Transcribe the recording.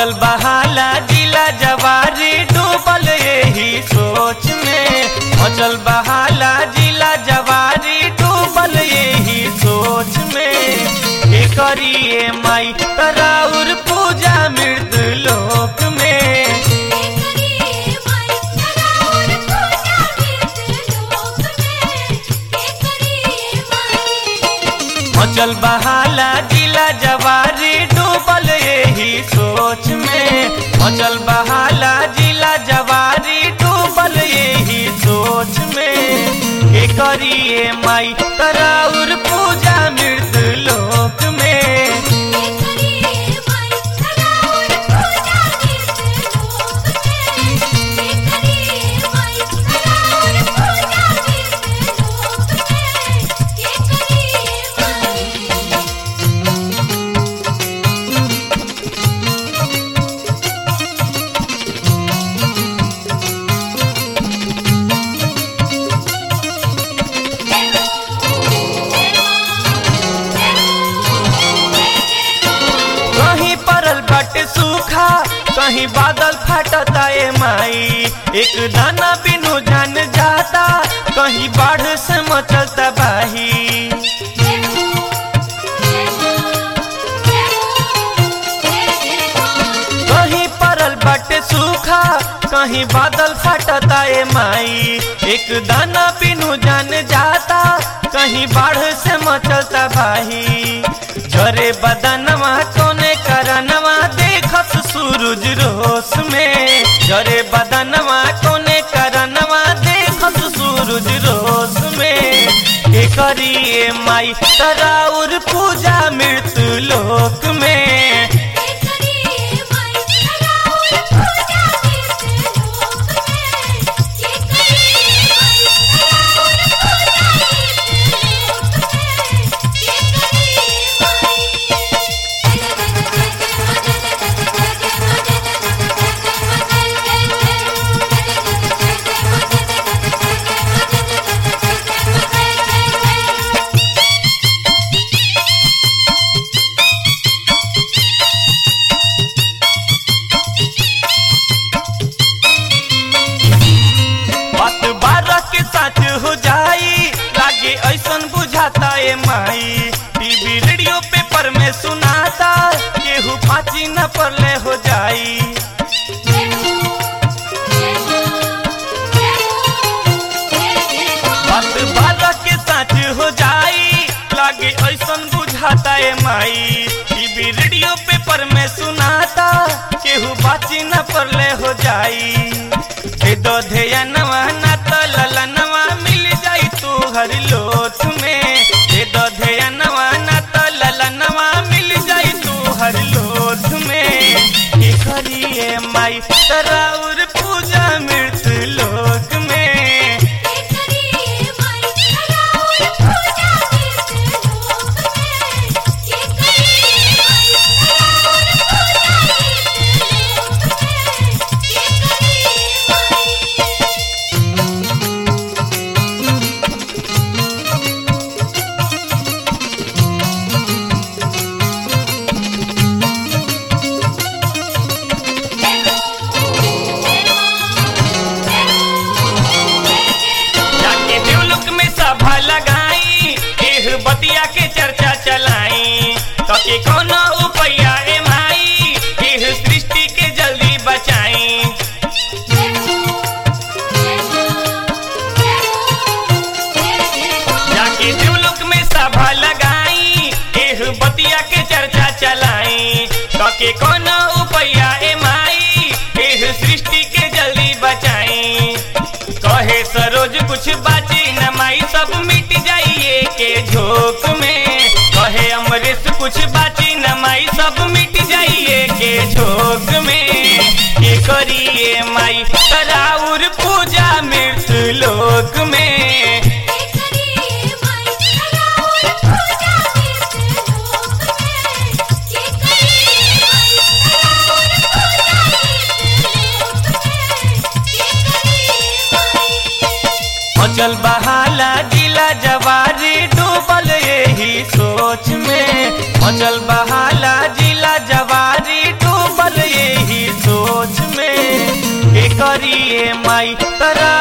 मचल बहाला जिला जवारी डूबल यही सोच में मचल बहाला जिला जवारी डूबल यही सोच में के करिए माई तराउर पूजा मृत लोक में मचल बहाला जिला जवारी डूबल यही सोच में मचल बहाला जिला जवारी डूबल यही सोच में के करिए माई तराउर पूजा मृत लोक में कहीं परल बट सूखा कहीं बादल फटता ए माई एक दाना बिनु जान जाता कहीं बाढ़ से मचलता बाही कहीं परल बट सूखा कहीं बादल फटता ए माई एक दाना बिनु जान जाता कहीं बाढ़ से मचलता भाई झरे बदनवा कोने करनवा देखत सूरज रोस में झरे बदनवा कोने करनवा देखत सूरज रोस में के करिए माई तराउर पूजा मृत लोक में बात बारह के साथ हो जाई लागे ऐसन बुझाता ए माई टीवी रेडियो पेपर में सुनाता केहू पाची न पड़ले हो जाई बात बारह के साथ हो जाई लागे ऐसन बुझाता ए माई टीवी रेडियो पेपर में सुनाता केहू बाची न पड़ले हो जाई दे दो धेया नवा ना तो लला नवा मिल जाई तू हर लोथ में दे दो धेया नवा ना तो लला नवा मिल जाई तू हर लोथ में की करिए माई तराउर पूजा मृत लोक में जाके देवलोक में सभा लगाई एह बतिया के चर्चा चलाई कके कोनो उपैया ए माई एह सृष्टि के जल्दी बचाई जाके देवलोक में सभा लगाई एह बतिया के चर्चा चलाई कके कोनो उपैया ए माई एह सृष्टि के जल्दी बचाई कहे सरोज कुछ बाची न माई सब मिट जाइए के झोंक में कहे अमरेश कुछ बाची न माई सब मिट जाइए के झोंक में ये करिए माई तराउर पूजा मृत लोक में मचल बहाला जिला जवारी डूबल यही सोच में मचल बहाला जिला जवारी डूबल यही ए माई तरा